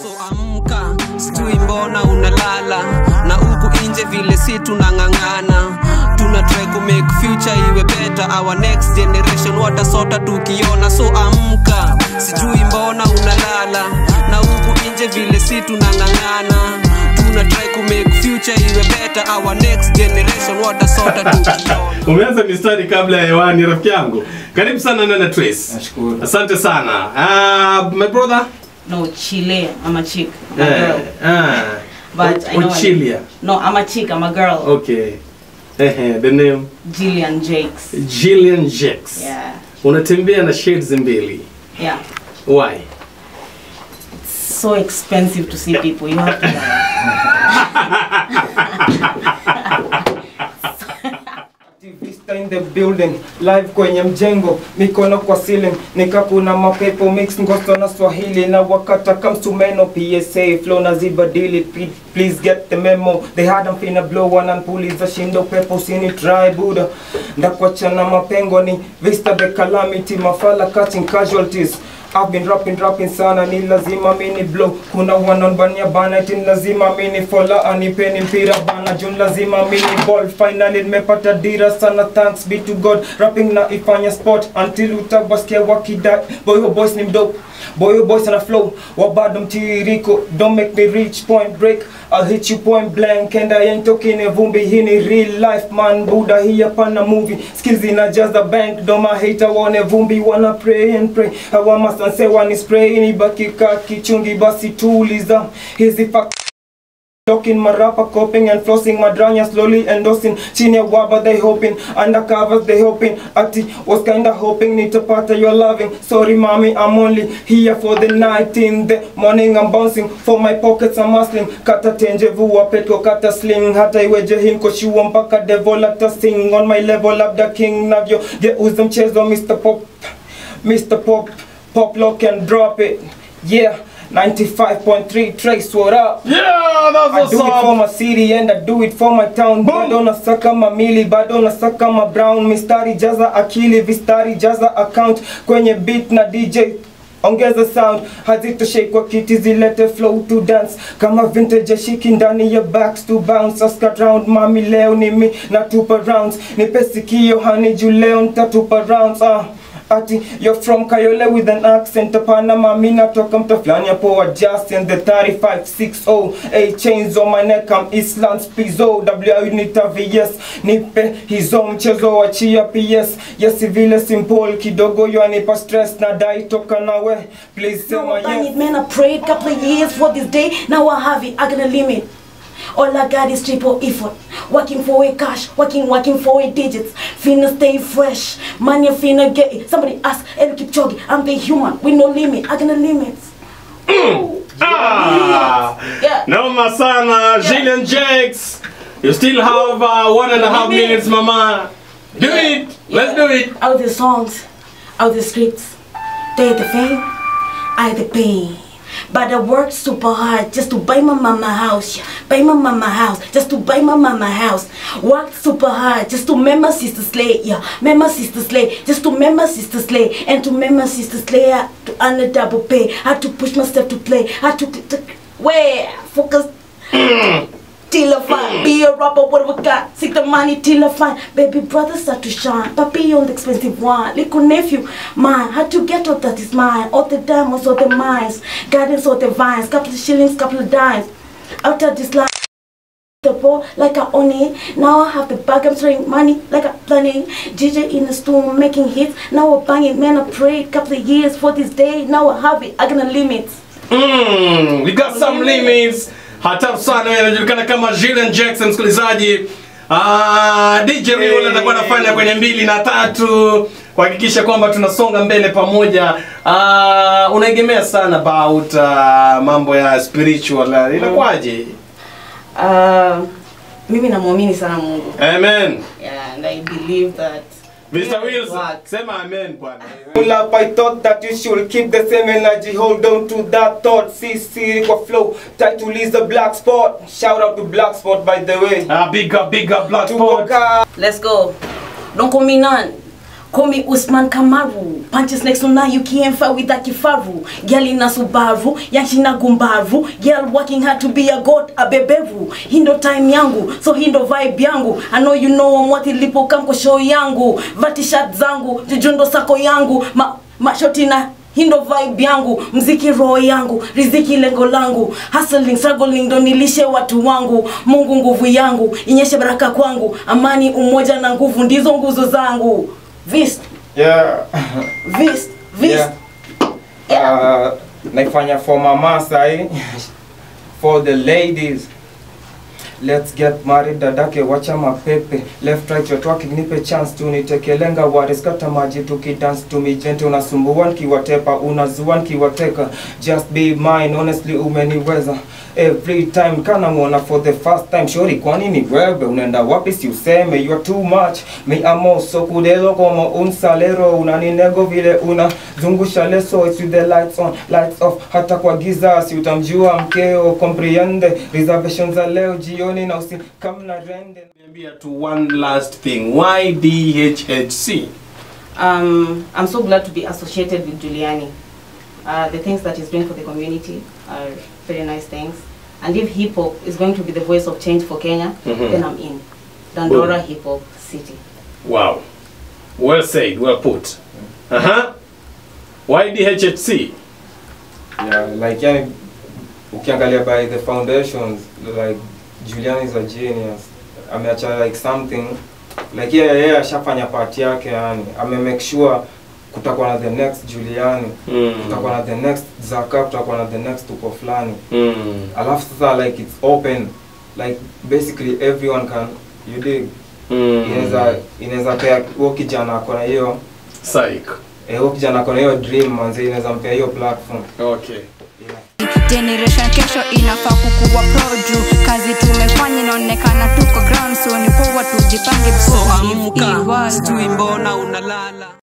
so amka sijui mbona unalala na huku nje vile si tunang'ang'ana tuna try ku make future iwe better our next generation watasota tukiona so amka sijui mbona unalala na huku nje vile si tunang'ang'ana tuna try ku make future iwe better our next generation watasota tukiona umeanza mistari kabla ya hewani rafiki yangu karibu sana nana trace Nashukuru. asante sana uh, my brother No, Chile. I'm a chick. I'm a eh, girl. ah, But I know. I- Ochilia. No, I'm a chick. I'm a girl. okay Ehe, the name Jillian Jakes. Jillian Jakes Yeah. unatembea na shades mbili Yeah. why It's so expensive to see people. You have to. Vista in the building live kwenye mjengo mikono kwa ceiling nikakuna mapepo mix ngosto na swahili na wakata comes to meno psa flow na zibadili P- please get the memo they had them finna blow one and puliza shindo pepo sini try buda ndakuachana mapengo ni vista the calamity mafala catching casualties I've been rapping rapping sana ni lazima mini blow kuna wananbania bana eti ni lazima mini fola anipeni mpira bana jun lazima mini ball finally nimepata dira sana thanks be to God rapping na ifanya sport until utabasikia wakidai boy your boys ni mdope boy your boys ana flow wabado mtiririko don't make me reach point break I'll hit you point blank and I ain't talking a vumbi hii ni real life man buda hii hapana movie skills inajaza bank doma hater waone vumbi wana pray and pray awama sanse wani spray ni baki ka kichungi basi tuliza hizi fact Talking my rapper, coping and flossing my dranya slowly endorsing chini ya waba they hoping undercovers they hoping ati was kinda hoping nitapata your loving sorry mommy I'm only here for the night in the morning I'm bouncing for my pockets I'm hustling kata tenje vua petko kata sling hata iweje hinko shua mpaka devil hata sing on my level labda king navyo geuza mchezo Mr. Pop Mr. Pop pop lock and drop it yeah 95.3 Trace what up yeah that's I what's do it for up my city and I do it for my town bado nasaka mamili bado nasaka ma brown mistari jaza akili vistari jaza account kwenye beat na DJ ongeza sound hazitoshei kwa kiti zilete flow to dance kama vintage ya shiki ndani ya backs to bounce aska round mami leo ni mi natupa rounds nipe sikio hani juu leo nitatupa rounds ah Ati, you're from Kayole with an accent Hapana mami natoka mta fulani hapo adjust and the 3560 A chains on my neck I'm Islands Pizzo W nita VS Nipe hizo mchezo wachia PS Yes vile simple kidogo yanipa stress na dai toka nawe Please Now sema I bang yes it, man. I prayed couple of years for this day. Now I have it. I got a limit. All I got is triple effort. Working for a cash, working, working for a digits. Finna stay fresh. Money finna get it. Somebody ask El Kipchoge. I'm the human with no limit. I got no limits. ah, Yeah. noma sana Jillian Jakes you still have uh, one and a half Maybe. minutes mama do it let's do it Out the songs, out the scripts. They the fame, I the pain. But I worked super hard just to buy my mama house, yeah. buy my mama house, just to buy my mama house. Worked super hard just to make my sister slay, yeah, make my sister slay, just to make my sister slay, and to make my sister slay, I had to earn a double pay, I had to push myself to play, I had to, to where focus till I find. Be a rapper, what have I got? Seek the money till I find. Baby brother start to shine. Papi on the expensive one. Little nephew, mine. Had to get all that is mine. All the diamonds, all the mines. Gardens, all the vines. Couple of shillings, couple of dimes. After this life. The ball like I own it. Now I have the bag, I'm throwing money like I'm planning. DJ in the store making hits. Now I'm banging, man. I prayed couple of years for this day. Now I have it. I got no limits. Mm, we got some limits. Hatari sana wewe anajulikana kama Jillian Jackson msikilizaji. Ah, DJ Riol atakuwa anafanya kwenye mbili na tatu kuhakikisha kwamba tunasonga mbele pamoja. Ah, unaegemea sana about uh, mambo ya spiritual. ah, Inakuwaje? Uh, mimi namwamini sana Mungu. Amen. Yeah, and I believe that Mr. Wills, Work. sema amen bwana. Pull up, I thought that you should keep the same energy. Hold on to that thought. See, see, kwa flow. Title is the black spot. Shout out to Black Spot, by the way. Ah, big up, big up Black Spot. Tukoka. Let's go. Don't call me none. Call me Usman Kamaru. Punches next to now you can't fight with a kifaru. Girl in a Subaru, yanshina gumbaru. Girl working hard to be a god, a beberu. Hindo time yangu, so hindo vibe yangu. I know you know I'm what ilipo kamko show yangu. Vati shirt zangu, jujundo sako yangu. Ma, mashoti na hindo vibe yangu mziki roho yangu riziki lengo langu hustling struggling ndo nilishe watu wangu mungu nguvu yangu inyeshe baraka kwangu amani umoja na nguvu ndizo nguzo zangu vist yeah. vist vist yeah. Uh, naifanya for mama sahi for the ladies Let's get married dadake wacha mapepe left right your twerking nipe chance tu nitekelenga wariskata maji tukidance to me gente unasumbua nkiwatepa unazua nkiwateka just be mine honestly umeniweza every time kana muona for the first time shori kwani ni wewe unaenda wapi si useme you are too much mi amo so kudelo como un salero unaninego vile unazungusha leso it's with the lights on lights off hata kwa giza si utamjua mkeo comprehende reservations za leo jioni na usi kamna rende Niambia tu one last thing. Why DHHC? Um, I'm so glad to be associated with Giuliani. Uh, the things that he's doing for the community are very nice things. And if hip hop is going to be the voice of change for Kenya, Mhm. then I'm in. Dandora Hip Hop City. Wow. Well said, well put. Uh-huh. Why DHHC? yeah, like yani ukiangalia by the foundations like Julian is a genius ameacha like something like yeye yeye ashafanya part yake yani ame make sure kutakuwa na the next Juliani kutakuwa na the next Zaka kutakuwa na the next tuko fulani Mm. alafu sasa like it's open like basically everyone can you dig Mm. inaweza inaweza pea huo kijana ako na hiyo Psych. eh, huo kijana ako na hiyo dream manzi inaweza mpea hiyo platform Okay. generation kesho inafaa kukuwa pro juu kazi tumefanya inaonekana tuko ground so ni poa tujipange so before we leave hii amka world. sijui mbona unalala